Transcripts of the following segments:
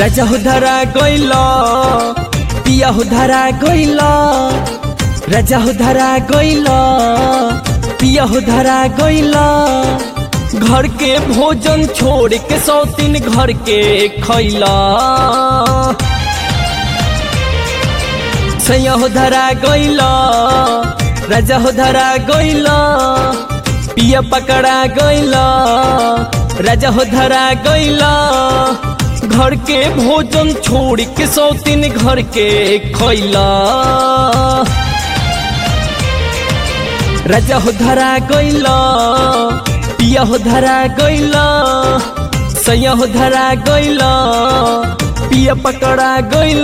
राजा हो धरा गइल पिया हो धरा गइल राजा हो धरा गइल पिया हो धरा गइल घर के भोजन छोड़ के सौतीन घर के खैला सैया हो धरा गइल राजा हो धरा गइल पिया पकड़ा गइल राजा हो धरा गइल घर के भोजन छोड़ के सौतीन घर के खैला राजा हो धरा गइल पिया हो धरा गइल सैया हो धरा गइल पिया पकड़ा गइल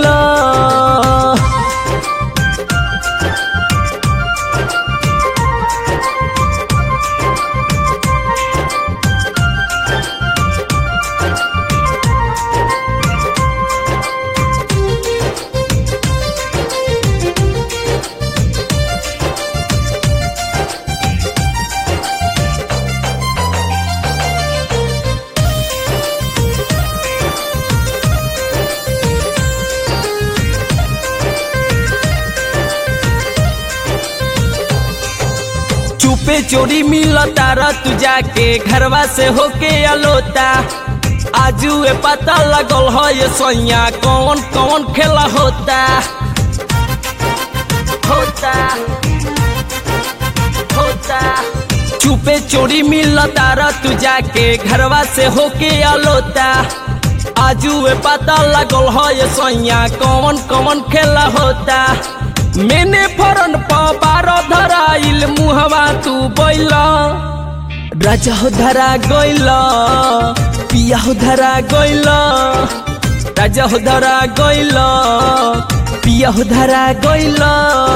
चुपे चोरी मिल तारा तू जाके घरवा से होके अलोता आजू ए पता लगल है ये सोया कौन कौन खेला होता होता होता चुपे चोरी मिल तारा तू जाके घरवा से होके अलोता आजू ए पता लगल है ये सोया कौन कौन खेला होता मैंने फरन पारो धराइल मुहवा तू बैला राजा हो धरा गइला पिया हो धरा गइला राजा हो धरा गइला पिया हो धरा गइला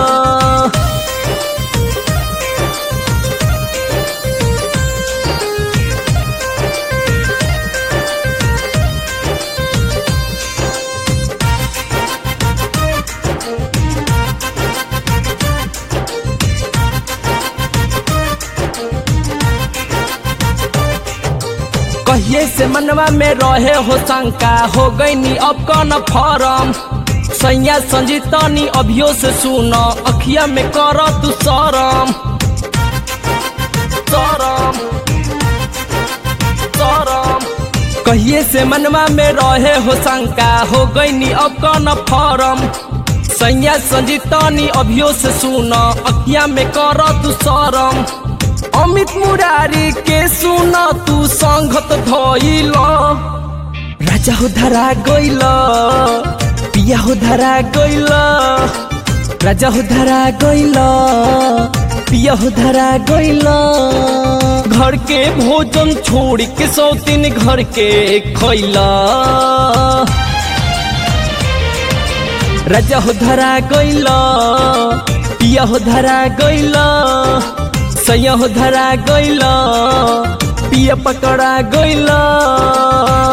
कहिए से मनवा में रहे हो शंका हो गई नी अब कौन फॉरम सैया संजीतनी अभियो से सुन अखिया में कर तू सरम सरम सरम कहिए से मनवा में रहे हो शंका हो गई नी अब कौन फॉरम सैया संजीतनी अभियो से सुन अखिया में कर तू सरम अमित मुरारी के सुन तू संगत धइल राजा हो धरा गइल पिया हो धरा गइल राजा हो धरा गइल पिया हो धरा गइल घर के भोजन छोड़ के सौतीन घर के खैला राजा हो धरा गइल पिया हो धरा गइल सैया हो धरा गइल पिया पकड़ा गइल